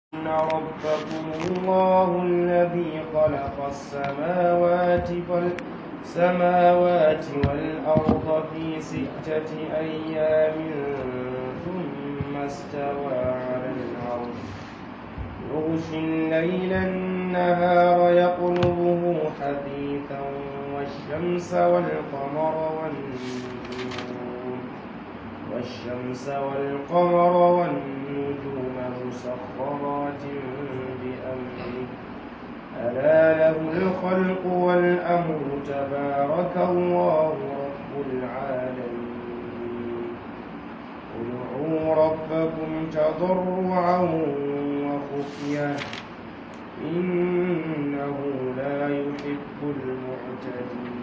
إن ربكم الله الذي خلق السماوات السماوات والأرض في ستة أيام ثم استوى على العرش يغشي الليل النهار يطلبه حثيثا والشمس والقمر والنجوم والشمس والقمر والنجوم مسخرات بأمره ألا له الخلق والأمر تبارك الله رب العالمين ادعوا ربكم تضرعا وخفية إنه لا يحب المعتدين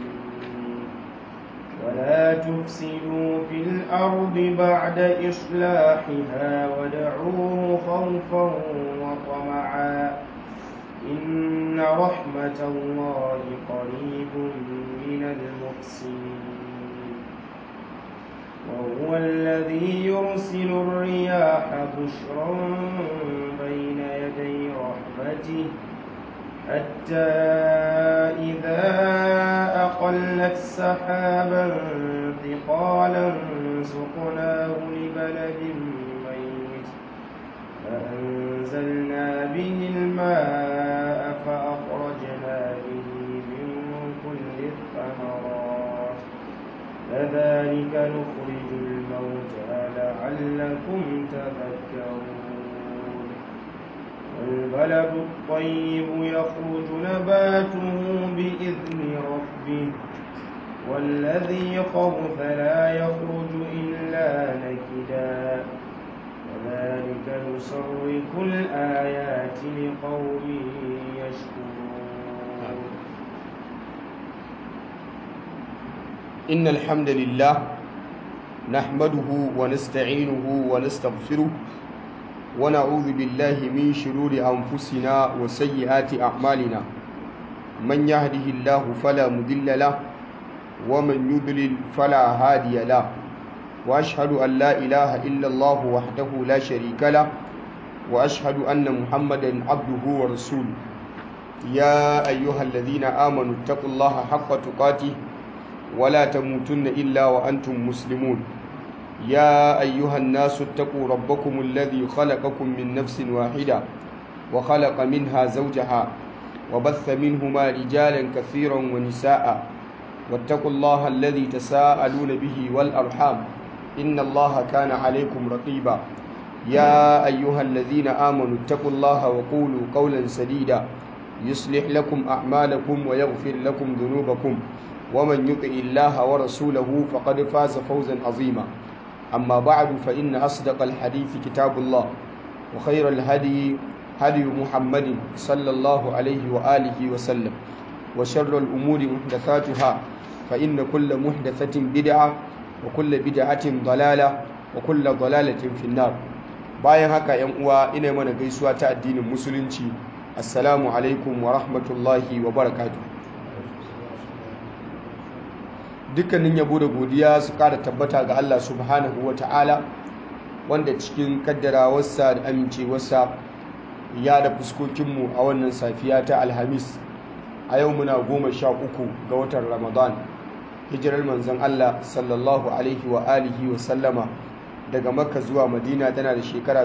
ولا تفسدوا في الأرض بعد إصلاحها ودعوه خوفا وطمعا إن رحمة الله قريب من المحسنين وهو الذي يرسل الرياح بشرا بين يدي رحمته حتى إذا أقلت سحابا ثقالا سقناه لبلد ميت فأنزلنا به الماء فأخرجنا به من كل الثمرات كذلك نخرج الموتى لعلكم تذكرون والبلد الطيب يخرج نباته بإذن ربه والذي خبث لا يخرج إلا نكدا كذلك نصرف الآيات لقوم يشكرون إن الحمد لله نحمده ونستعينه ونستغفره ونعوذ بالله من شرور أنفسنا وسيئات أعمالنا من يهده الله فلا مضل له ومن يضلل فلا هادي له وأشهد أن لا إله إلا الله وحده لا شريك له وأشهد أن محمدا عبده ورسوله يا أيها الذين آمنوا اتقوا الله حق تقاته ولا تموتن إلا وأنتم مسلمون يا أيها الناس اتقوا ربكم الذي خلقكم من نفس واحدة وخلق منها زوجها وبث منهما رجالا كثيرا ونساء واتقوا الله الذي تساءلون به والأرحام إن الله كان عليكم رقيبا يا أيها الذين آمنوا اتقوا الله وقولوا قولا سديدا يصلح لكم أعمالكم ويغفر لكم ذنوبكم ومن يطع الله ورسوله فقد فاز فوزا عظيما أما بعد فإن أصدق الحديث كتاب الله وخير الهدي هدي محمد صلى الله عليه وآله وسلم وشر الأمور محدثاتها فإن كل محدثة بدعة وكل بدعة ضلالة وكل ضلالة في النار bayan haka yan uwa ina mana gaisuwa ta addinin musulunci assalamu alaikum wa rahmatullahi wa barakatuh dukkanin yabo da godiya su kara tabbata ga Allah subhanahu wa ta'ala wanda cikin kaddarawarsa da amincewarsa ya da fuskokinmu a wannan safiya ta alhamis a yau muna goma sha uku ga watan ramadan hijirar manzon Allah sallallahu alaihi wa alihi wa sallama daga makka zuwa madina tana da shekara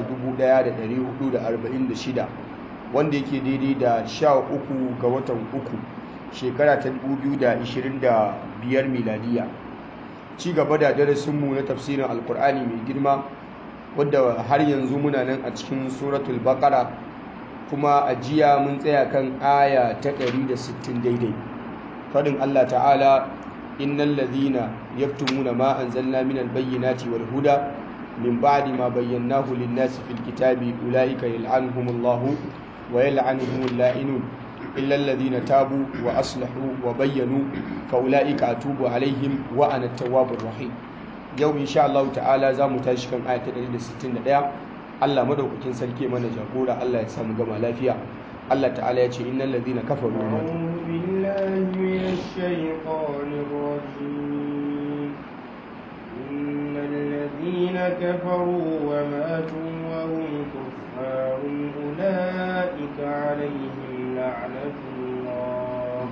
1446 wanda yake daidai da sha uku ga watan uku shekara ta 2025 miladiya ci gaba da darasinmu na tafsirin alkur'ani mai girma wadda har yanzu muna nan a cikin suratul baqara kuma a jiya mun tsaya kan aya ta 160 daidai fadin Allah ta'ala innal ladhina yaktumuna ma anzalna minal bayyinati wal huda min ba'di ma bayyanahu lin-nasi fil kitabi ulaika yal'anuhumullahu wa yal'anuhumul la'inun illa alladhina tabu wa aslahu wa bayyanu fa ulaika atubu alaihim wa ana at-tawwabur rahim yau insha Allah ta'ala za mu tashi kan aya ta 161 Allah madaukakin sarki mana jagora Allah ya samu gama lafiya Allah ta'ala ya ce innal ladhina kafaru wa matu أعوذ بالله من الشيطان الرجيم إن الذين كفروا وماتوا وهم كفار أولئك عليهم لعنة الله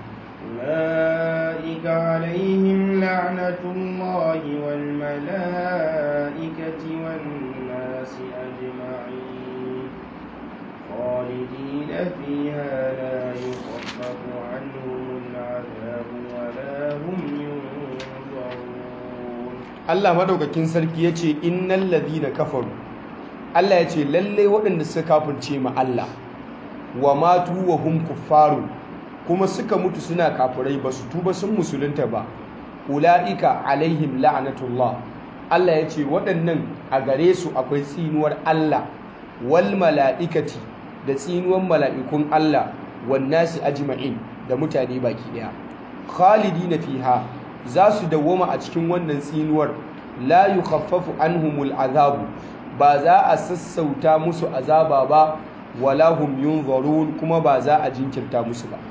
أولئك عليهم لعنة الله والملائكة والناس أجمعين خالدين فيها لا يخفف عنهم العذاب ولا هم ينظرون Allah madaukakin sarki ya ce innal ladhina kafaru Allah ya ce lalle waɗanda suka kafirce ma Allah wa matu wa hum kuffaru kuma suka mutu suna kafirai ba su tuba sun musulunta ba ula'ika alaihim la'anatullah Allah ya ce waɗannan a gare su akwai tsinuwar Allah wal mala'ikati da tsinuwar mala'ikun Allah wan nasi ajma'in da mutane baki ɗaya khalidina fiha za su dawwama a cikin wannan tsinuwar la yukhaffafu anhumul azabu ba za a sassauta musu azaba ba wala hum yunzarun kuma ba za a jinkirta musu ba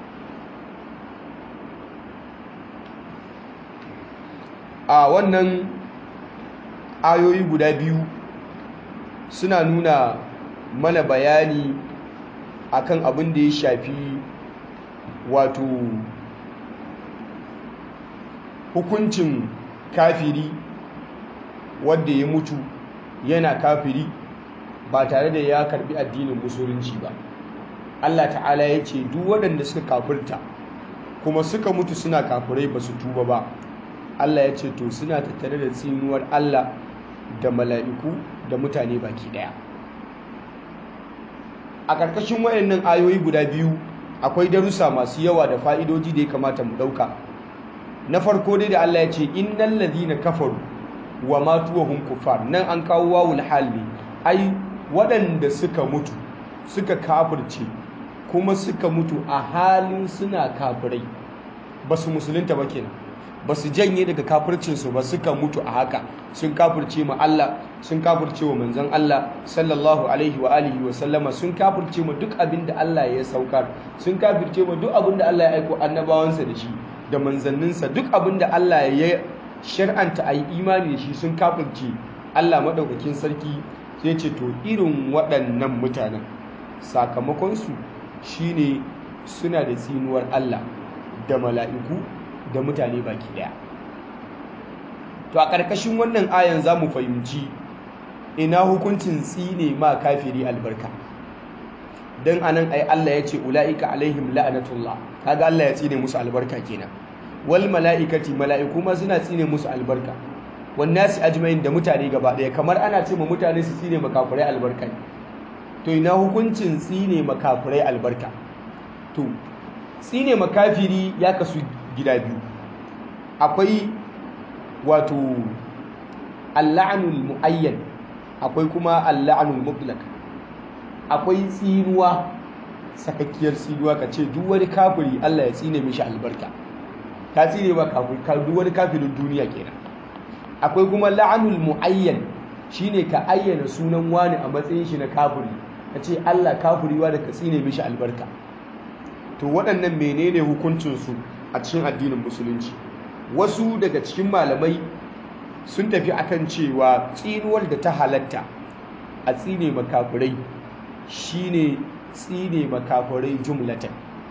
a wannan ayoyi guda biyu suna nuna mana bayani akan abin da ya shafi wato hukuncin kafiri wadda ya mutu yana kafiri ba tare da ya karbi addinin musulunci ba Allah ta'ala ya ce duk waɗanda suka kafirta kuma suka mutu suna kafirai ba su tuba ba Allah ya ce to suna tattare da tsinuwar Allah da mala'iku da mutane baki ɗaya a ƙarƙashin wayannan ayoyi guda biyu akwai darussa masu yawa da fa'idoji da ya kamata mu ɗauka na farko dai da Allah ya ce innal ladhina kafaru wa matu wa hum kuffar nan an kawo wawul hal ne ai waɗanda suka mutu suka kafirce kuma suka mutu a halin suna kafirai ba su musulunta ba kenan ba su janye daga kafircinsu ba suka mutu a haka sun kafirce ma Allah sun kafirce wa manzon Allah sallallahu alaihi wa alihi wa sallama sun kafirce ma duk abin da Allah ya saukar sun kafirce ma duk abin da Allah ya aiko annabawansa da shi da manzanninsa duk abin da Allah ya shar'anta a yi imani da shi sun kafirce Allah maɗaukakin sarki sai ce to irin waɗannan mutanen sakamakonsu shine suna da tsinuwar Allah da mala'iku da mutane baki ɗaya to a ƙarƙashin wannan ayan za mu fahimci ina hukuncin tsine ma kafiri albarka don anan ai Allah ya ce ula'ika alaihim la'anatullah kaga Allah ya tsine musu albarka kenan wal mala'ikati mala'iku ma suna tsine musu albarka wan nasi ajma'in da mutane gaba daya kamar ana ce ma mutane su tsine makafirai albarka to ina hukuncin tsine makafirai albarka to tsine makafiri ya kasu gida biyu akwai wato al-la'nul muayyan akwai kuma al-la'nul mutlaq akwai tsinuwa sakakkiyar tsinuwa ka ce duk wani kafiri Allah ya tsine mishi albarka ta tsine ba kafiri duk wani kafirin duniya kenan akwai kuma la'anul muayyan shine ka ayyana sunan wani a matsayin shi na kafiri ka ce Allah kafiri wa da ka tsine mishi albarka to waɗannan menene hukuncin su a cikin addinin musulunci wasu daga cikin malamai sun tafi akan cewa tsinuwar da ta halatta a tsine makafirai shine tsine makafirai jumlatan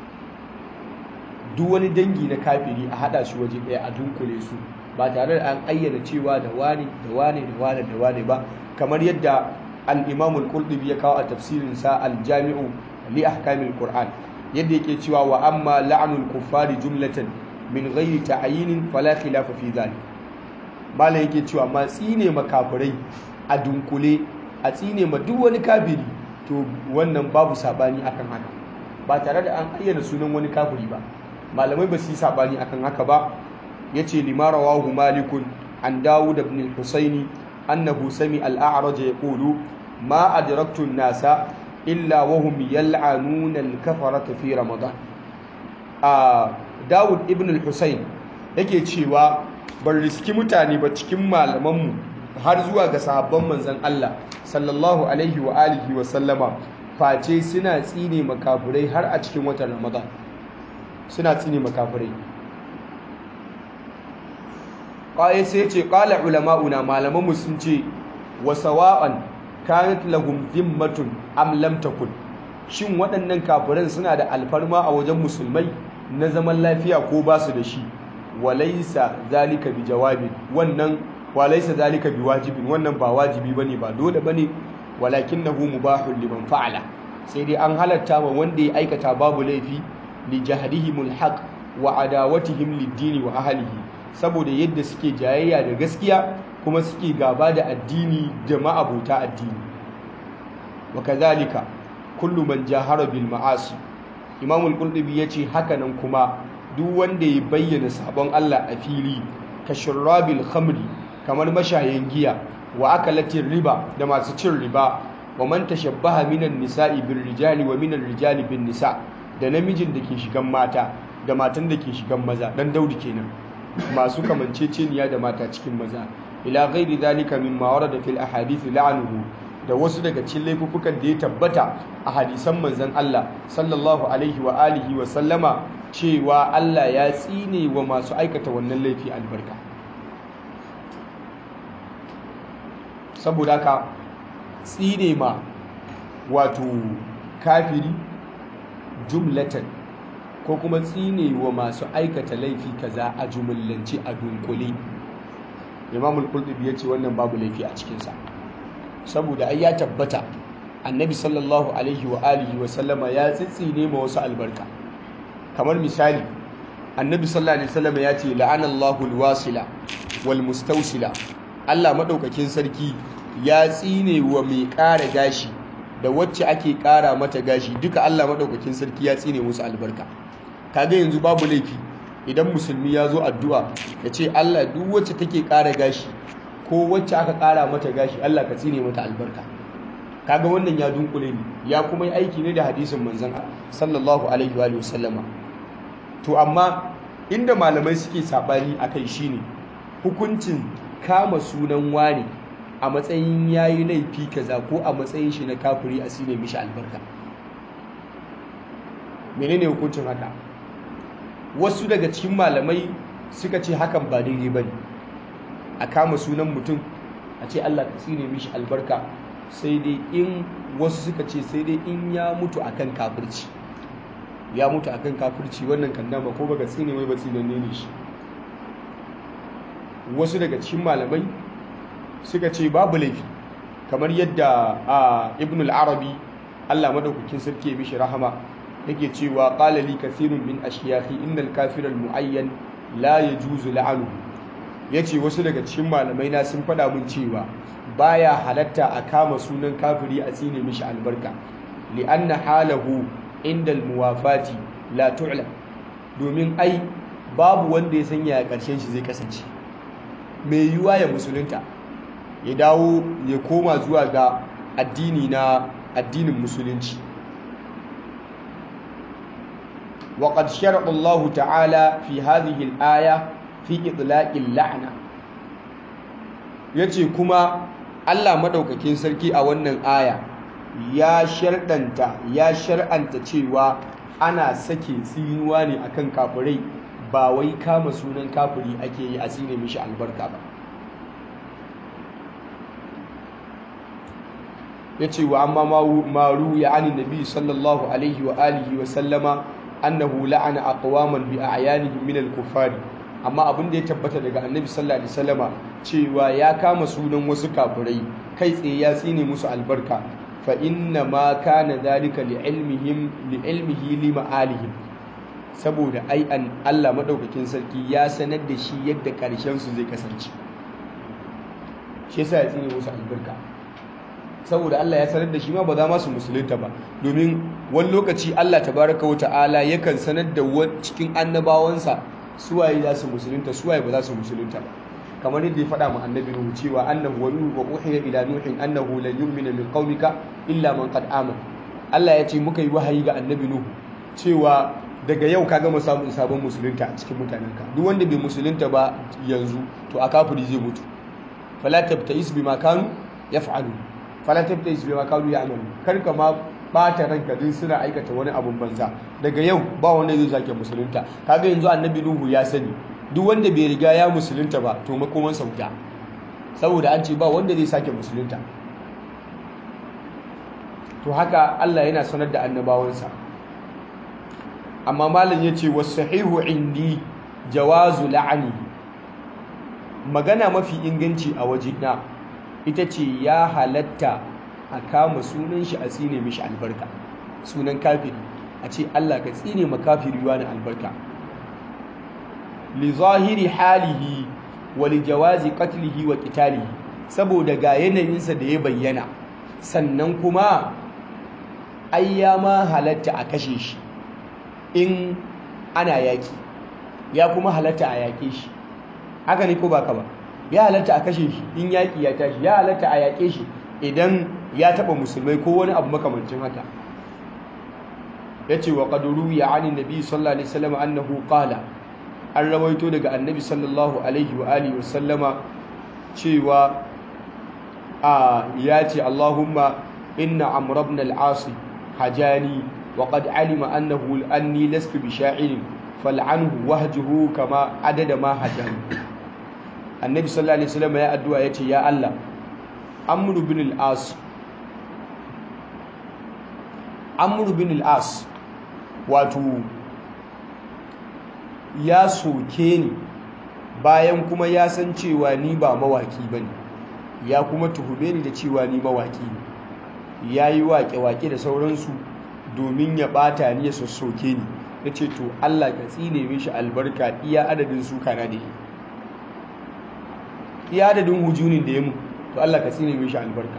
duk wani dangi na kafiri a hada shi waje ɗaya a dunkule su ba tare da an ayyana cewa da wane da wane da wane da wane ba kamar yadda al-imam al-qurtubi ya kawo a tafsirin sa al-jami'u li ahkamil qur'an yadda yake cewa wa amma la'nul kuffari jumlatan min ghairi ta'yinin fala khilafa fi dhalik malam yake cewa ma tsine makafirai a dunkule a tsine ma duk wani kafiri to wannan babu sabani akan haka ba tare da an ayyana sunan wani kafiri ba malamai ba su yi sabani akan haka ba yace limara wahu malikun an dawud ibn al-husaini annahu sami al-a'raj yaqulu ma adraktu an-nasa illa wa hum yal'anuna al-kafarata fi ramadan a dawud ibn al-husain yake cewa ban riski mutane ba cikin malamanmu har zuwa ga sahabban manzan Allah sallallahu alaihi wa alihi wa sallama face suna tsine makafurai har a cikin watan Ramadan suna tsine makafurai qaye sai ce qala ulama'una malamanmu sun ce wa sawa'an kanat lahum dhimmatun am lam takun shin waɗannan kafiran suna da alfarma a wajen musulmai na zaman lafiya ko ba su da shi walaisa zalika bi jawabin wannan walaisa zalika bi wajibin wannan ba wajibi bane ba dole bane walakinahu mubahun liman fa'ala sai dai an halatta wa wanda ya aikata babu laifi li jahdihimul haqq wa adawatihim lid-dini wa ahlihi saboda yadda suke jayayya da gaskiya kuma suke gaba da addini da ma'abuta addini wa kadhalika kullu man jahara bil ma'asi imam al-qurtubi yace hakanan kuma duk wanda ya bayyana sabon Allah a fili ka shurrabil khamri kamar mashayin giya wa akalatin riba da masu cin riba wa man tashabbaha minan nisa'i bir rijali wa minan rijali bin nisa da namijin da ke shigan mata da matan da ke shigan maza dan daudi kenan masu kamanceceniya da mata cikin maza ila ghairi zalika mimma warada fil ahadith la'anuhu da wasu daga cikin laifukan da ya tabbata a hadisan manzon Allah sallallahu alaihi wa alihi wa sallama cewa Allah ya tsine wa masu aikata wannan laifi albarka saboda haka tsine ma wato kafiri jumlatan ko kuma tsine wa masu aikata laifi kaza a jumlance a dunkule imamul qurtubi ya ce wannan babu laifi a cikinsa saboda ai ya tabbata annabi sallallahu alaihi wa alihi wa sallama ya tsitsine ma wasu albarka kamar misali annabi sallallahu alaihi wasallam ya ce la'anallahu alwasila wal mustawsila Allah madaukakin sarki ya tsine wa mai ƙara gashi da wacce ake ƙara mata gashi duka Allah madaukakin sarki ya tsine musu albarka kaga yanzu babu laifi idan musulmi ya zo addu'a ya ce Allah duk wacce take ƙara gashi ko wacce aka ƙara mata gashi Allah ka tsine mata albarka kaga wannan ya dunkule ne ya kuma yi aiki ne da hadisin manzon sallallahu alaihi wa sallama to amma inda malamai suke sabani akai shine hukuncin kama sunan wani a matsayin yayi laifi kaza ko a matsayin shi na kafiri a sine mishi albarka menene hukuncin haka wasu daga cikin malamai suka ce hakan ba daidai bane a kama sunan mutum a ce Allah ka tsine mishi albarka sai dai in wasu suka ce sai dai in ya mutu akan kafirci ya mutu akan kafirci wannan kan dama ko baka tsine mai ba tsinanne ne shi wasu daga cikin malamai suka ce babu laifi kamar yadda a ibn al-arabi Allah madaukakin sarki ya mishi rahama yake cewa qala li kathirun min ashiyakhi innal kafira al-muayyan la yajuzu la'anuhu yace wasu daga cikin malamai na sun faɗa mun cewa baya halatta a kama sunan kafiri a tsine mishi albarka li'anna halahu inda al-muwafati la tu'lam domin ai babu wanda ya sanya a ƙarshen shi zai kasance mai yiwuwa ya musulunta ya dawo ya koma zuwa ga addini na addinin musulunci وقد شرع الله تعالى في هذه الآية في إطلاق اللعنة yace kuma Allah madaukakin sarki a wannan aya ya sharɗanta ya shar'anta cewa ana sake tsinuwa ne akan kafirai ba wai kama sunan kafiri ake yi a tsine mishi albarka ba yace wa amma ma ruya anin nabi sallallahu alaihi wa alihi wa sallama annahu la'ana aqwaman bi a'yanihim min al-kuffar amma abin da ya tabbata daga annabi sallallahu alaihi wasallama cewa ya kama sunan wasu kafirai kai tsaye ya tsine musu albarka fa inna ma kana dhalika li ilmihim li ilmihi li ma'alihim saboda ai an Allah madaukakin sarki ya sanar da shi yadda karshen su zai kasance shi yasa ya tsine musu albarka saboda Allah ya sanar da shi ma ba za ma su musulunta ba domin wani lokaci Allah tabaraka wata'ala yakan sanar da cikin annabawansa suwaye za su musulunta suwaye ba za su musulunta ba kamar yadda ya faɗa mu annabi Nuhu cewa annahu wa nuhu wa uhiya ila nuhin annahu lan yu'mina min qaumika illa man qad amana Allah ya ce muka yi wahayi ga annabi Nuhu cewa daga yau ka gama samun sabon musulunta a cikin mutanenka duk wanda bai musulunta ba yanzu to a kafiri zai mutu fala tabtais bima kanu yaf'alu fala tabtais bima kanu ya'malu kar ka ma bata ranka din suna aikata wani abun banza daga yau ba wanda zai sake musulunta kaga yanzu annabi nuhu ya sani duk wanda bai riga ya musulunta ba to makoman sauta saboda an ce ba wanda zai sake musulunta to haka Allah yana sanar da annabawansa amma malam yace wasahihu indi jawazu la'ani magana mafi inganci a wajena ita ce ya halatta a kama sunan shi a tsine mishi albarka sunan kafiri a ce Allah ka tsine ma kafiri wani albarka li zahiri halihi wa li jawazi qatlihi wa qitalihi saboda ga yanayinsa da ya bayyana sannan kuma ai ya ma halatta a kashe shi in ana yaki ya kuma halatta a yake shi haka ne ko baka ba ya halatta a kashe shi in yaki ya tashi ya halatta a yake shi idan ya taba musulmai ko wani abu makamancin haka yace wa qad ruwiya anin nabi sallallahu alaihi wasallam annahu qala an rawaito daga annabi sallallahu alaihi wa alihi wasallama cewa a yace Allahumma inna amr ibn al-as hajani wa qad alima annahu anni lastu bi sha'irin fal'anhu wahjuhu kama adada ma hajani annabi sallallahu alaihi wasallam ya addu'a yace ya Allah amr ibn al-as amr ibn al-as wato ya soke ni bayan kuma ya san cewa ni ba mawaki bane ya kuma tuhume ni da cewa ni mawaki ne ya yi waƙe-waƙe da sauransu domin ya ɓata ni ya sassoke ni na ce to Allah ka tsine mishi albarka iya adadin suka na da yi iya adadin hujunin da ya mu to Allah ka tsine mishi albarka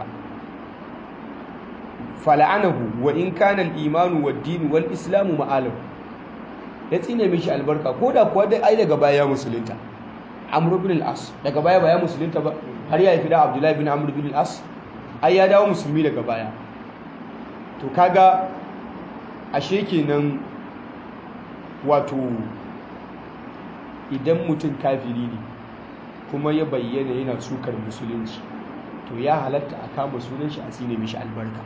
fala'anahu wa in kana al-imanu wad-din wal-islamu ma'alahu ya tsine mishi albarka ko da kuwa dai ai daga baya musulunta amr ibn al-as daga baya baya musulunta ba har ya haifi da abdullahi bin amr ibn al-as ai ya dawo musulmi daga baya to kaga ashe kenan wato idan mutum kafiri ne kuma ya bayyana yana sukar musulunci to ya halatta a kama sunan shi a tsine mishi albarka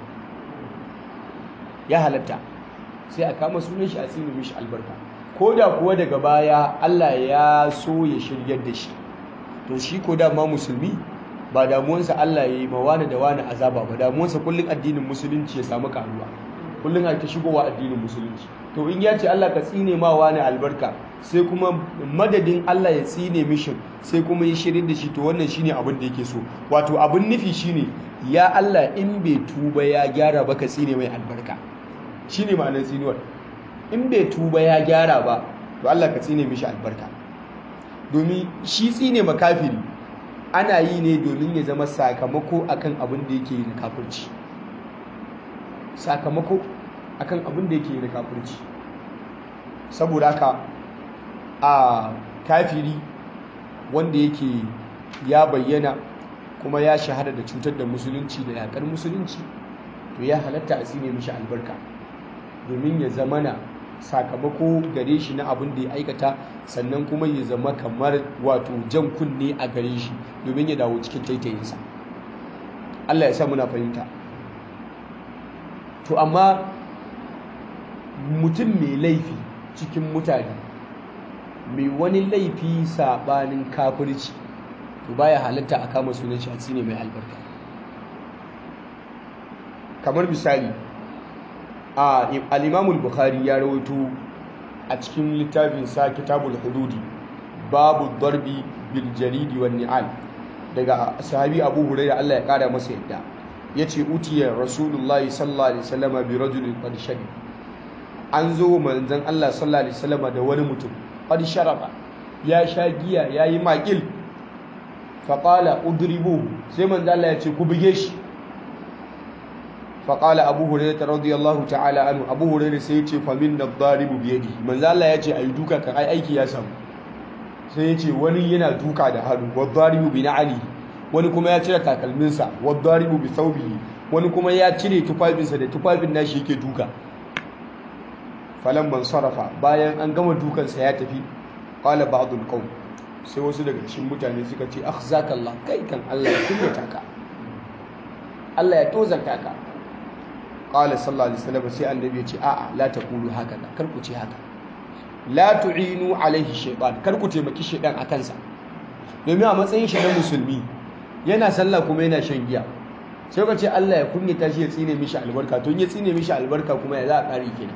ya halatta sai a kama sunan shi a tsine mishi albarka ko da kuwa daga baya Allah ya so ya shiryar da shi to shi ko da ma musulmi ba damuwansa Allah ya yi ma wani da wani azaba ba damuwansa kullum addinin musulunci ya samu karuwa kullum a ta shigowa addinin musulunci to in ya ce Allah ka tsine ma wani albarka sai kuma madadin Allah ya tsine mishin sai kuma ya shirin da shi to wannan shine abin da yake so wato abin nufi shine ya Allah in bai tuba ya gyara ba ka tsine mai albarka shine ma'anar tsinuwar in bai tuba ya gyara ba to Allah ka tsine mishi albarka domin shi tsine makafiri ana yi ne domin ya zama sakamako akan abin da yake yi na kafirci sakamako akan abin da yake yi na kafirci saboda haka a kafiri wanda yake ya bayyana kuma ya shahara da cutar da musulunci da yakar musulunci to ya halatta a tsine mishi albarka domin ya zamana sakamako gare shi na abin da ya aikata sannan kuma ya zama kamar wato jan kunne a gare shi domin ya dawo cikin taitayinsa Allah ya sa muna fahimta to amma mutum mai laifi cikin mutane mai wani laifi sabanin kafirci to baya halatta a kama sunan shi a tsine mai albarka kamar misali al'imamul bukhari ya rawaito a cikin littafin sa kitabul hududi babu darbi bil jaridi wan ni'al daga sahabi abu hurairah Allah ya kara masa yadda yace utiya rasulullahi sallallahu alaihi wasallam bi rajulin qad shari an zo manzon Allah sallallahu alaihi wasallam da wani mutum qad sharaba ya sha giya yayi makil fa qala udribu sai manzon Allah ya ce ku buge shi فقال أبو هريرة رضي الله تعالى عنه أبو هريرة سيتي فمن الضارب بيده من ذا الله يتي أي دوكا كأي أيكي يسام سيتي وني ينا دوكا ده هادو والضارب بنعلي wani kuma ya cire takalminsa wadaribu bi thawbihi wani kuma ya cire tufafinsa da tufafin nashi yake duka falan man sarafa bayan an gama dukansa ya tafi qala ba'dul qawm sai wasu daga cikin mutane suka ce akhzakallah kai kan Allah ya kunyata ka Allah ya tozarta ka qala sallallahu alaihi wasallam sai annabi ya ce a'a la taqulu haka kar ku ce haka la tu'inu alaihi shaytan kar ku taimaki shaytan akan sa domin a matsayin shi na musulmi yana sallah kuma yana shan giya sai ka ce Allah ya kunyata shi ya tsine mishi albarka to ya tsine mishi albarka kuma ya za a kare kenan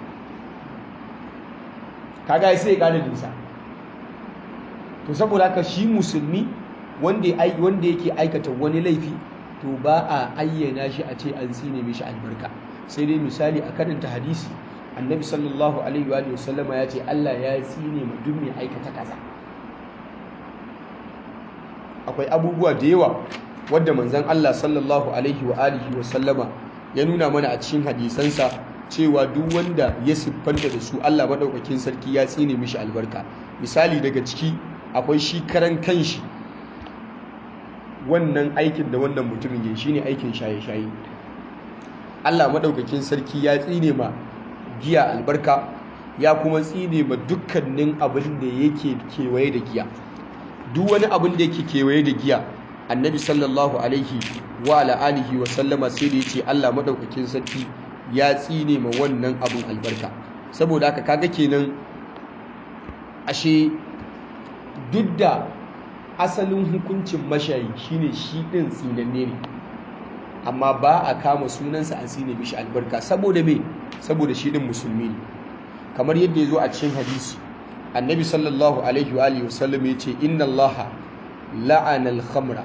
kaga sai ya kare nisa to saboda haka shi musulmi wanda wanda yake aikata wani laifi to ba a ayyana shi a ce an tsine mishi albarka sai dai misali a karanta hadisi annabi sallallahu alaihi wa sallama ya ce Allah ya tsine ma duk mai aikata kaza akwai abubuwa da yawa wadda manzon Allah sallallahu alaihi wa alihi wa sallama ya nuna mana a cikin hadisansa cewa duk wanda ya siffanta da su Allah madaukakin sarki ya tsine mishi albarka misali daga ciki akwai shi karan kanshi wannan aikin da wannan mutumin ya shine aikin shaye-shaye Allah madaukakin sarki ya tsine ma giya albarka ya kuma tsine ma dukkanin abin da yake kewaye da giya duk wani abin da yake kewaye da giya annabi sallallahu alaihi wa ala alihi wa sallama sai da yace Allah madaukakin sarki ya tsine ma wannan abin albarka saboda haka kaga kenan ashe duk da asalin hukuncin mashayi shine shi din tsinanne ne amma ba a kama sunansa a tsine mishi albarka saboda me saboda shi din musulmi ne kamar yadda ya zo a cikin hadisi annabi sallallahu alaihi wa alihi wasallam ya ce inna allaha la'ana al-khamra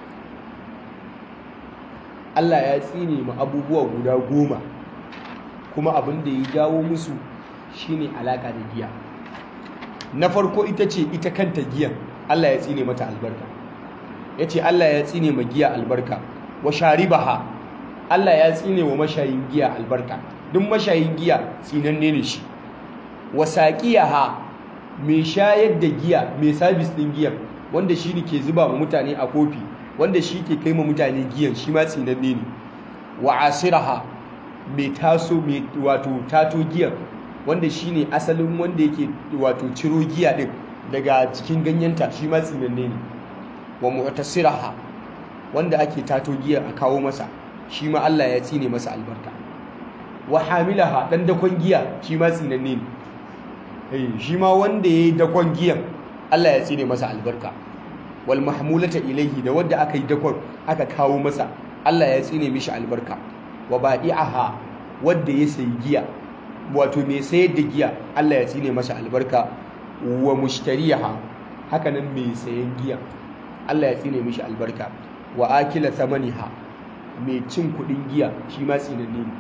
Allah ya tsine ma abubuwa guda goma kuma abin da ya jawo musu shine alaka da giya na farko ita ce ita kanta giyan Allah ya tsine mata albarka ya ce Allah ya tsine ma giya albarka wa sharibaha Allah ya tsine wa mashayin giya albarka duk mashayin giya tsinanne ne shi wa saqiyaha mai shayar da giya mai sabis din giyan wanda shi ne ke zuba wa mutane a kofi wanda shi ke kai ma mutane giyan shi ma tsinanne ne wa asiraha mai taso mai wato tato giyan wanda shi ne asalin wanda yake wato ciro giya din daga cikin ganyenta shi ma tsinanne ne wa mu'tasiraha wanda ake tato giya a kawo masa shi ma Allah ya tsine masa albarka wa hamilaha dan dakon giya shi ma tsinanne ne eh shi ma wanda yayi dakon giyan Allah ya tsine masa albarka wal mahmulata ilaihi da wanda aka yi dakon aka kawo masa Allah ya tsine mishi albarka wa ba'i'aha wanda ya sayi giya wato mai sayar da giya Allah ya tsine masa albarka wa mushtariyaha haka nan mai sayan giya Allah ya tsine mishi albarka wa akila thamaniha mai cin kudin giya shi ma tsinanne ne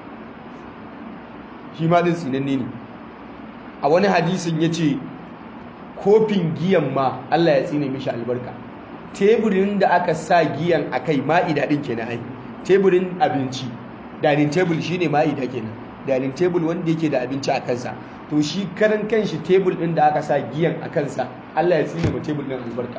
shi ma din tsinanne ne a wani hadisin yace kofin giyan ma Allah ya tsine mishi albarka teburin da aka sa giyan akai ma'ida din kenan ai teburin abinci dining table shine ma'ida kenan dining table wanda yake da abinci a kansa to shi karan kanshi tebul din da aka sa giyan a kansa Allah ya tsine ma tebul din albarka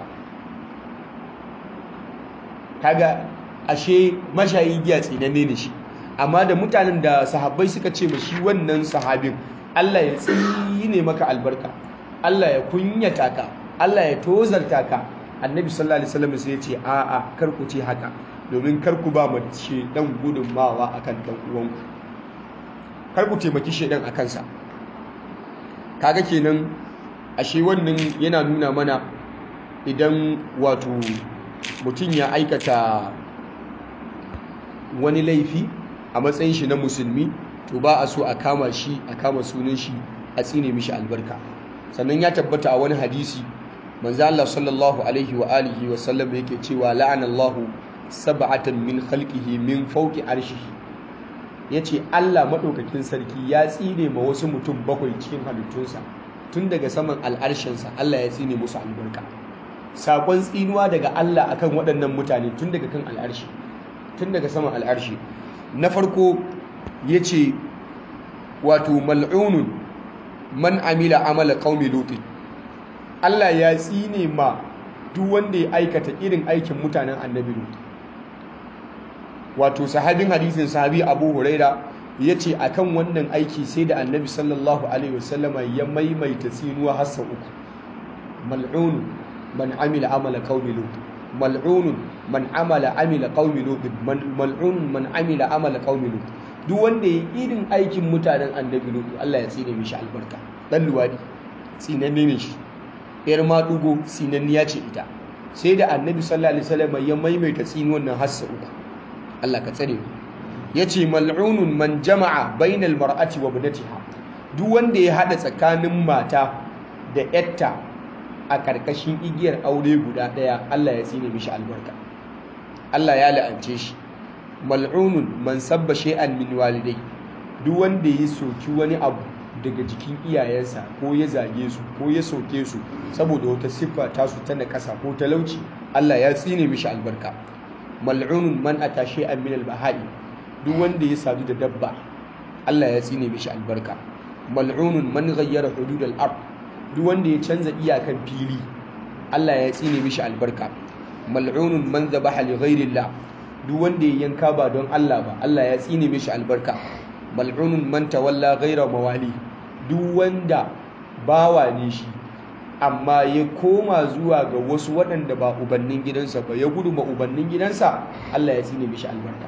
kaga ashe mashayi giya tsinanne ne shi amma da mutanen da sahabbai suka ce ma shi wannan sahabin Allah ya tsine maka albarka Allah ya kunyata ka Allah ya tozarta ka annabi sallallahu alaihi wasallam sai ya ce a'a kar ku ce haka domin kar ku ba mace dan gudunmawa akan dan uwanku kar ku taimaki shedan a kansa kaga kenan ashe wannan yana nuna mana idan wato mutum ya aikata wani laifi a matsayin shi na musulmi to ba a so a kama shi a kama sunan shi a tsine mishi albarka sannan ya tabbata a wani hadisi manzo Allah sallallahu alaihi wa alihi wa sallam yake cewa la'anallahu sab'atan min khalqihi min fawqi arshihi yace Allah madaukakin sarki ya tsine ma wasu mutum bakwai cikin halittunsa tun daga saman al'arshinsa Allah ya tsine musu albarka sakon tsinuwa daga Allah akan waɗannan mutane tun daga kan al'arshi tun daga saman al'arshi na farko yace wato mal'unun man amila amala qaumi lutin Allah ya tsine ma duk wanda ya aikata irin aikin mutanen annabi lut wato sahabin hadisin sahabi Abu Huraira yace akan wannan aiki sai da annabi sallallahu alaihi wasallama ya maimaita tsinuwa har sau uku mal'un man amila amala qaumi lut mal'un man amala amila qaumi lut mal'un man amila amala qaumi lut duk wanda ya irin aikin mutanen annabi lut Allah ya tsine mishi albarka dan luwadi tsinanne ne shi yar madugo tsinanniya ce ita sai da annabi sallallahu alaihi wasallam ya maimaita tsinuwan nan har sau uku Allah ka tsare mu yace mal'unun man jama'a bainal mar'ati wa ibnatiha duk wanda ya hada tsakanin mata da yatta a karkashin igiyar aure guda daya Allah ya tsine mishi albarka Allah ya la'ance shi mal'unun man sabba shay'an min walidai duk wanda ya soki wani abu daga jikin iyayensa ko ya zage su ko ya soke su saboda wata siffa tasu ta nakasa ko talauci Allah ya tsine mishi albarka mal'unun man ata shay'an min al-bahai duk wanda ya sadu da dabba Allah ya tsine mishi albarka mal'unun man ghayyara hudud al-ard duk wanda ya canza iyakan fili Allah ya tsine mishi albarka mal'unun man dhabaha li ghayrillah duk wanda ya yanka ba don Allah ba Allah ya tsine mishi albarka mal'unun man tawalla ghayra mawali duk wanda bawa ne shi amma ya koma zuwa ga wasu waɗanda ba ubannin gidansa ba ya gudu ma ubannin gidansa Allah ya tsine mishi albarka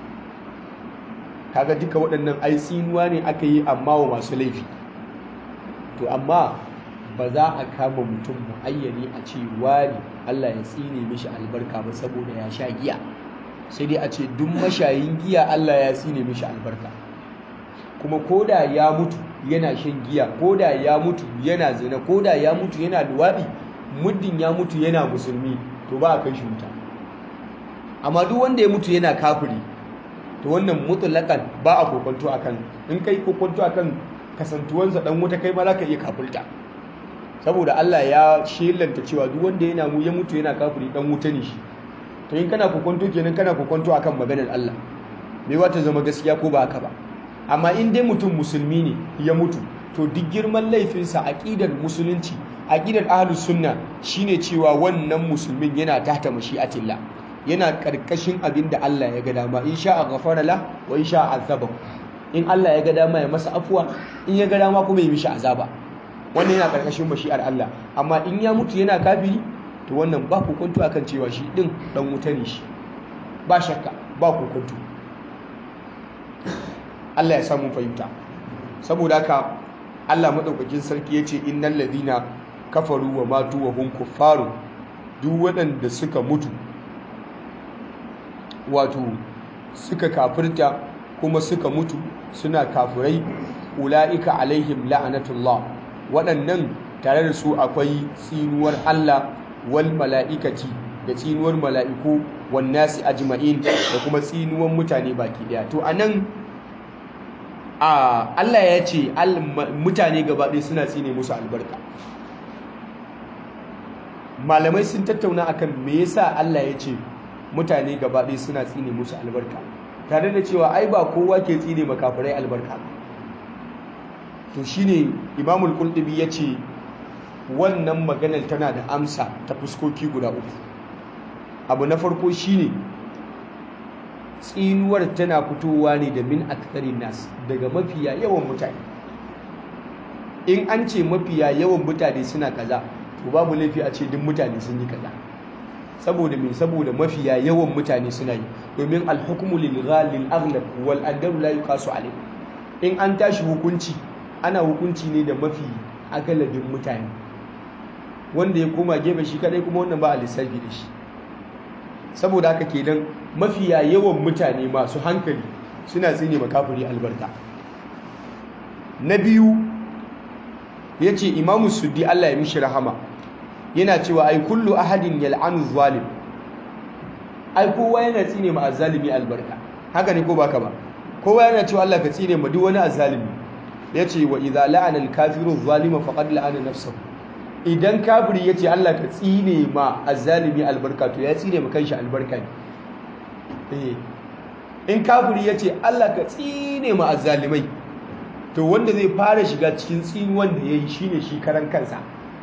kaga duka waɗannan ai tsinuwa ne aka yi amma wa masu laifi to amma ba za a kama mutum muayyani a ce wani Allah ya tsine mishi albarka ba saboda ya sha giya sai dai a ce duk mashayin giya Allah ya tsine mishi albarka kuma koda ya mutu yana shan giya koda ya mutu yana zina koda ya mutu yana luwaɗi muddin ya mutu yana musulmi to ba a kai shi wuta amma duk wanda ya mutu yana kafiri to wannan mutlaqan ba a kokonto akan in kai kokonto akan kasantuwansa dan wuta kai ma za ka iya kafirta saboda Allah ya shelanta cewa duk wanda yana mu ya mutu yana kafiri dan wuta ne shi to in kana kokonto kenan kana kokonto akan maganar Allah me wata zama gaskiya ko ba haka ba amma in dai mutum musulmi ne ya mutu to duk girman laifinsa aqidar musulunci aqidar ahlus sunna shine cewa wannan musulmin yana tahta mashi'atillah yana karkashin abin da Allah ya ga dama in sha'a ghafara la wa in sha'a azabahu in Allah ya ga dama ya masa afuwa in ya ga dama kuma ya mishi azaba wannan yana karkashin mashi'ar Allah amma in ya mutu yana kafiri to wannan ba kokonto akan cewa shi din dan wuta ne shi ba shakka ba kokonto Allah ya samu fahimta saboda haka Allah madaukakin sarki yace innal ladina kafaru wa matu wa hum kuffaru duk waɗanda suka mutu wato suka kafirta kuma suka mutu suna kafirai ula'ika alaihim la'anatullah waɗannan tare da su akwai tsinuwar Allah wal mala'ikati da tsinuwar mala'iku wan nasi ajma'in da kuma tsinuwar mutane baki daya to anan a Allah ya ce mutane gaba ɗaya suna tsine musu albarka malamai sun tattauna akan me yasa Allah ya ce mutane gaba ɗaya suna tsine musu albarka tare da cewa ai ba kowa ke tsine makafirai albarka to shine imamul qultubi ya ce wannan maganar tana da amsa ta fuskoki guda uku abu na farko shine tsinuwar tana fitowa ne da min aktharin nas daga mafiya yawan mutane in an ce mafiya yawan mutane suna kaza to babu laifi a ce duk mutane sun yi kaza saboda me saboda mafiya yawan mutane suna yi domin alhukmu lil ghalil aghlab wal adalu la yuqasu alayh in an tashi hukunci ana hukunci ne da mafi agalabin mutane wanda ya koma gefe shi kadai kuma wannan ba a lissafi da shi saboda haka kenan mafiya yawan mutane masu hankali suna tsine makafiri albarka na biyu ya ce imamu suddi Allah ya mishi rahama yana cewa ai kullu ahadin yal'anu zalim ai kowa yana tsine ma azzalimi albarka haka ne ko baka ba kowa yana cewa Allah ka tsine ma duk wani azzalimi yace wa idza la'ana al-kafiru zalima faqad la'ana nafsahu idan kafiri yace Allah ka tsine ma azzalimi albarka to ya tsine ma kanshi albarka ne eh in kafiri yace Allah ka tsine ma azzalimai to wanda zai fara shiga cikin tsinuwan da yayi shine shi karan kansa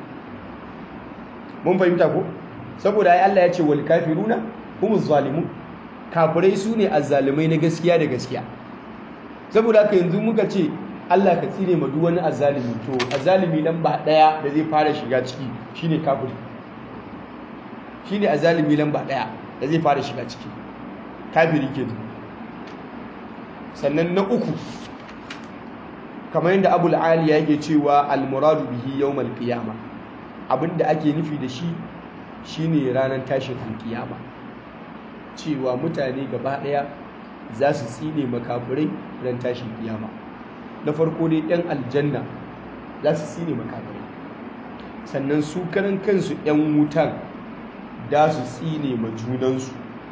mun fahimta ko saboda ai Allah ya ce wal kafiruna humuz zalimun kafirai su ne azzalimai na gaskiya da gaskiya saboda haka yanzu muka ce Allah ka tsine ma duk wani azzalimi to azzalimi lamba daya da zai fara shiga ciki shine kafiri shine azzalimi lamba daya da zai fara shiga ciki kafiri ke sannan na uku kamar yadda abul aliya yake cewa al-muradu bihi yawmal qiyamah abinda ake nufi da shi shine ranar tashin alkiyama cewa mutane gaba ɗaya za su tsine makafirai ran tashin kiyama na farko dai yan aljanna za su tsine makafirai sannan su karan kansu yan wutan da su tsine ma junansu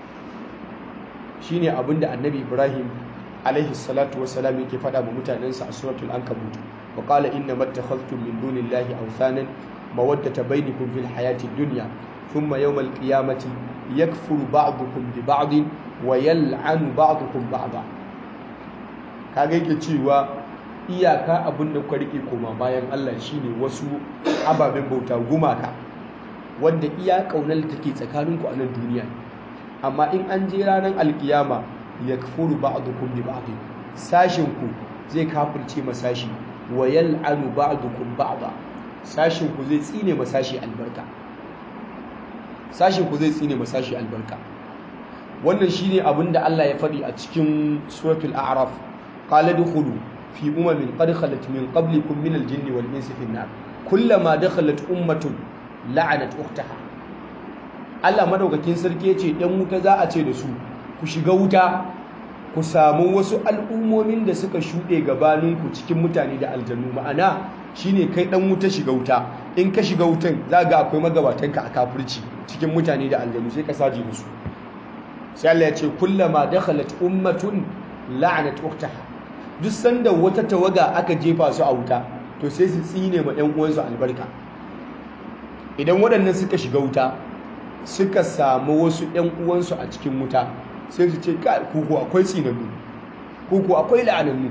shine abinda annabi ibrahim alaihi salatu wassalam yake faɗa ma mutanensa a suratul ankabut wa qala inna mattakhadhtum min dunillahi awthanan mawaddata bainakum fil hayati dunya thumma yawm al-qiyamati yakfuru ba'dukum bi ba'din wa yal'anu ba'dukum ba'da kaga yake cewa iyaka abin da kuka rike koma bayan Allah shine wasu ababen bauta gumaka wanda iya kaunar take tsakaninku a nan duniya amma in an je ranar alkiyama yakfuru ba'dukum bi ba'd sashin ku zai kafirce masashi wa yal'anu ba'dukum ba'da sashin ku zai tsine masashi albarka sashin ku zai tsine masashi albarka wannan shine abin da Allah ya faɗi a cikin suratul a'raf qala dukhulu fi umamin qad khalat min qablikum min al-jinni wal insi fi an-nar kullama dakhalat ummatun la'anat ukhtaha Allah madaukakin sarki yace dan wuta za a ce da su ku shiga wuta ku samu wasu al'ummomin da suka shuɗe gabaninku cikin mutane da aljannu ma'ana shine kai dan wuta shiga wuta in ka shiga wutan za ga akwai magabatanka a kafirci cikin mutane da aljannu sai ka saje musu sai Allah ya ce kullama dakhalat ummatun la'anat ukhtaha duk sanda wata tawaga aka jefa su a wuta to sai su tsine ma ɗan uwansu albarka idan waɗannan suka shiga wuta suka samu wasu ɗan uwansu a cikin wuta sai su ce kai kuku akwai tsinannu kuku akwai la'anannu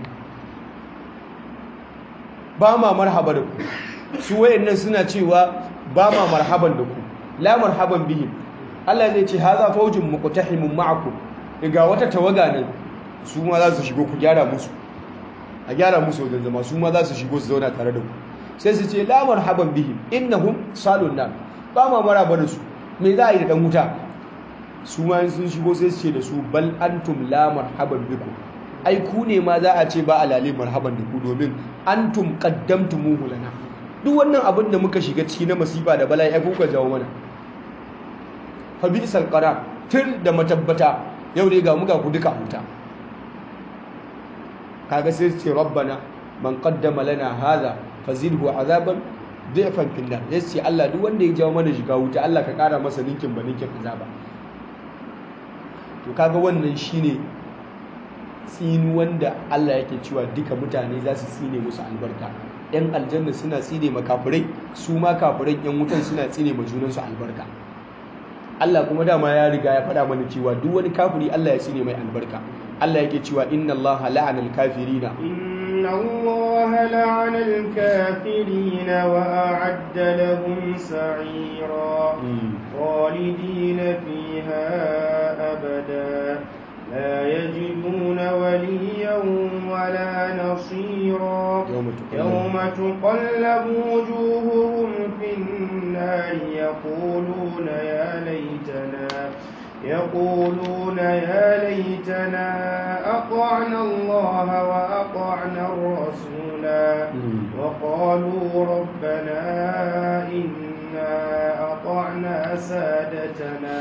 ba ma marhaba da ku su wayannan suna cewa ba ma marhaban da ku la marhaban bihim Allah zai ce haza faujin muqtahimun ma'akum ga wata tawaga nan su ma za su shigo ku gyara musu a gyara musu wajen zama su ma za su shigo su zauna tare da ku sai su ce la marhaban bihim innahum salun nar ba ma maraba da su me za a yi da dan wuta su ma sun shigo sai su ce da su bal antum la marhaban bikum ai ku ne ma za a ce ba alale marhaban da ku domin antum qaddamtumuhu lana duk wannan abin da muka shiga ciki na masifa da bala'i ai kuka jawo mana fa bi'sal qarar tun da matabbata yau ne ga muka ku duka huta kaga sai su ce rabbana man qaddama lana hadha fazidhu azaban dhifan fil nar sai Allah duk wanda ya jawo mana shiga wuta Allah ka kara masa ninkin ba ninkin azaba to kaga wannan shine tsinu wanda Allah yake cewa duka mutane za su tsine musu albarka yan aljanna suna tsine ma kafirai su ma kafirai yan wutan suna tsine ma junansu albarka Allah kuma dama ya riga ya faɗa mana cewa duk wani kafiri Allah ya tsine mai albarka Allah yake cewa inna Allah la'ana al-kafirina inna Allah la'ana al-kafirina wa a'adda lahum sa'ira khalidina fiha abada لا يجدون وليا ولا نصيرا يوم تقلب وجوههم في النار يقولون يا ليتنا يقولون يا ليتنا أطعنا الله وأطعنا الرسولا وقالوا ربنا إنا أطعنا سادتنا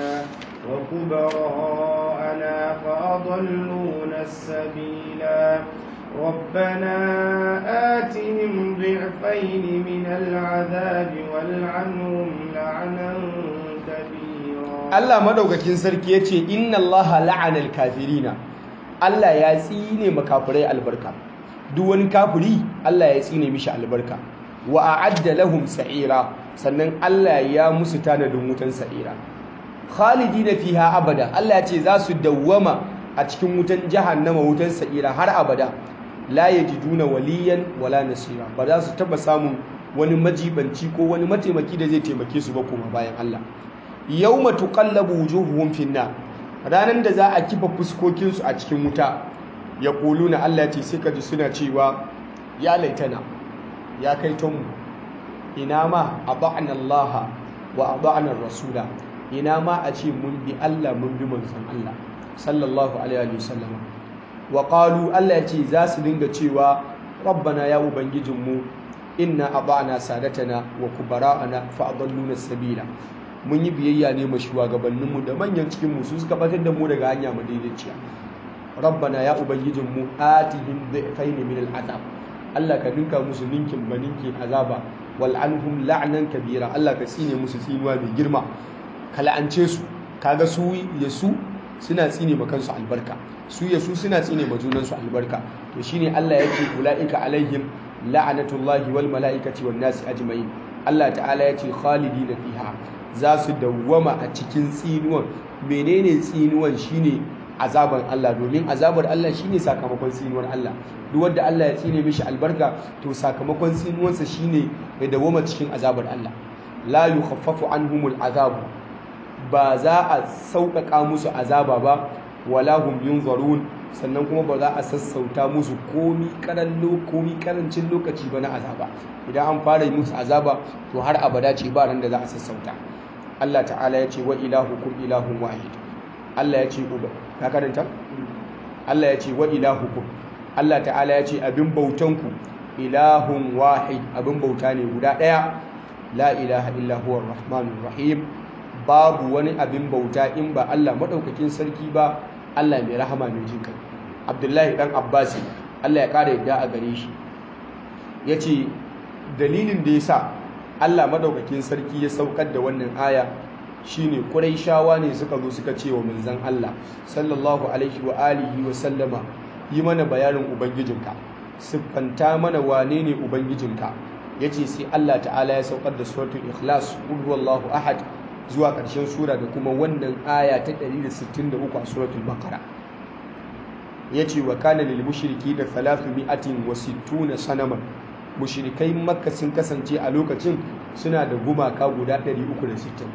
وكبراءنا فأضلونا السبيلا ربنا آتهم ضعفين من العذاب والعنهم لعنا كبيرا الله مدوكاكين سركي yace inna Allah la'ana al-kafirina Allah ya tsine makafirai albarka duk wani kafiri Allah ya tsine mishi albarka wa a'adda lahum sa'ira sannan Allah ya musu tanadin wutan sa'ira khalidina fiha abada Allah ya ce za su dawwama a cikin wutan jahannama wutan sa'ira har abada la yajiduna waliyan wala nasira ba za su taba samun wani majibanci ko wani mataimaki da zai taimake su ba kuma bayan Allah yawma tuqallabu wujuhuhum finna ranan da za a kifa fuskokin su a cikin wuta yaquluna Allah ya ce sai kaji suna cewa ya laitana ya kai tonmu ina ma aba'na Allah wa aba'na rasula ina ma a ce mun bi Allah mun bi manzon Allah sallallahu alaihi wasallam wa qalu Allah ya ce za su dinga cewa rabbana ya ubangijinmu inna aba'na sadatana wa kubara'ana fa adalluna sabila mun yi biyayya ne ma shugabanninmu da manyan cikinmu su suka batar da mu daga hanya madaidaiciya rabbana ya ubangijinmu atihim dhifain min al'azab Allah ka ninka musu ninkin ba ninkin azaba wal anhum la'nan kabira Allah ka tsine musu tsinuwa mai girma ka la'ance su kaga su ya su suna tsine ma kansu albarka su ya su suna tsine ma junansu albarka to shine Allah yake ulaika alaihim la'anatullahi wal mala'ikati wan nasi ajma'in Allah ta'ala ya ce khalidina fiha za su dawwama a cikin tsinuwan menene tsinuwan shine azaban Allah domin azabar Allah shine sakamakon tsinuwar Allah duk wanda Allah ya tsine mishi albarka to sakamakon tsinuwansa shine ya dawwama cikin azabar Allah la yukhaffafu anhumul azabu ba za a sauƙaƙa musu azaba ba wala hum yunzarun sannan kuma ba za a sassauta musu komi karallo komi karancin lokaci ba na azaba idan an fara yi musu azaba to har abada ce ba ran da za a sassauta Allah ta'ala ya ce wa ilahukum ilahun wahid Allah ya ce uba ka karanta Allah ya ce wa ilahukum Allah ta'ala ya ce abin bautanku ilahun wahid abin bauta ne guda ɗaya la ilaha illa huwa rahmanur rahim babu wani abin bauta in ba Allah madaukakin sarki ba Allah mai rahama mai jin kai Abdullahi dan Abbasi Allah ya kara yadda a gare shi yace dalilin da yasa Allah madaukakin sarki ya saukar da wannan aya shine Quraishawa ne suka zo suka ce wa manzon Allah sallallahu alaihi wa alihi wa sallama yi mana bayanin ubangijinka siffanta mana wane ne ubangijinka yace sai Allah ta'ala ya saukar da suratul ikhlas qul huwallahu ahad zuwa ƙarshen sura da kuma wannan aya ta 163 a suratul baqara yace wa kana lil mushriki da 360 sanaman mushrikai makka sun kasance a lokacin suna da gumaka guda 360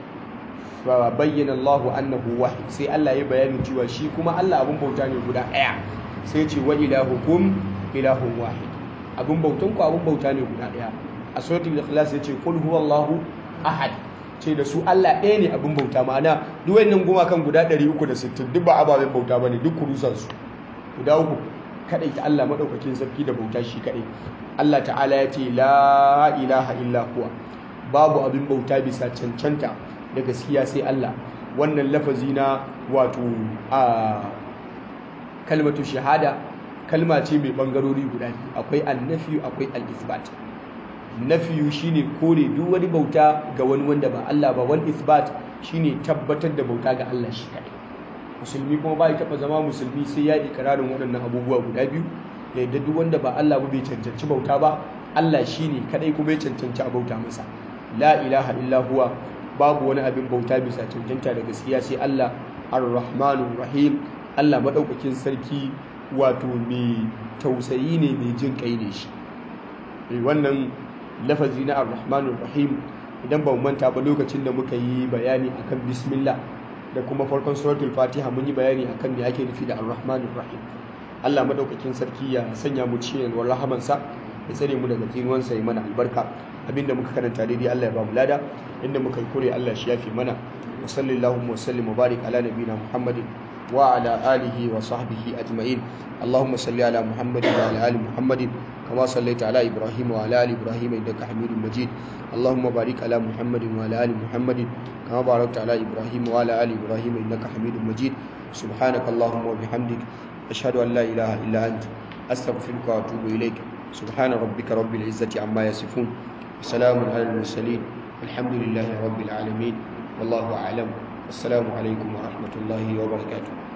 fa bayyana Allahu annahu wahid sai Allah ya bayani cewa shi kuma Allah abun bauta ne guda ɗaya sai ce wa ilahukum ilahun wahid abun bautan ku abun bauta ne guda ɗaya a suratul ikhlas yace qul huwallahu ahad ce da su Allah ɗaya ne abin bauta ma'ana duk wannan gumakan guda 360 duk ba ababen bauta bane duk kurusan su guda uku kadai ta Allah madaukakin sarki da bauta shi kadai Allah ta'ala ya ce la ilaha illa huwa babu abin bauta bisa cancanta da gaskiya sai Allah wannan lafazi na wato a kalmatu shahada kalma ce mai bangarori guda biyu akwai annafi akwai al-isbat nafiyu shine kore duk wani bauta ga wani wanda ba Allah ba wal isbat shine tabbatar da bauta ga Allah shi kadai musulmi kuma bai taba zama musulmi sai ya ikrarin waɗannan abubuwa guda biyu ya yadda duk wanda ba Allah ba bai cancanci bauta ba Allah shine kadai kuma ya cancanci a bauta masa la ilaha illa huwa babu wani abin bauta bisa cancanta da gaskiya sai Allah ar-rahmanur rahim Allah madaukakin sarki wato mai tausayi ne mai jin kai ne shi wannan lafazi na ar-rahmanur rahim idan ba mu manta ba lokacin da muka yi bayani akan bismillah da kuma farkon suratul fatiha mun yi bayani akan me ake nufi da ar-rahmanur rahim Allah madaukakin sarki ya sanya mu cikin yalwar rahamansa ya tsare mu daga tsinuwansa ya mana albarka abinda muka karanta daidai Allah ya ba mu lada inda muka yi kure Allah shi yafi mana wa sallallahu wa sallim wa barik ala nabiyina muhammadin wa ala alihi wa sahbihi ajma'in اللهم صل على محمد وعلى ال محمد كما صليت على ابراهيم وعلى ال ابراهيم انك حميد مجيد اللهم بارك على محمد وعلى ال محمد كما باركت على ابراهيم وعلى ال ابراهيم انك حميد مجيد سبحانك اللهم وبحمدك اشهد ان لا اله الا انت استغفرك واتوب اليك سبحان ربك رب العزه عما يصفون وسلام على المرسلين الحمد لله رب العالمين والله اعلم السلام عليكم ورحمه الله وبركاته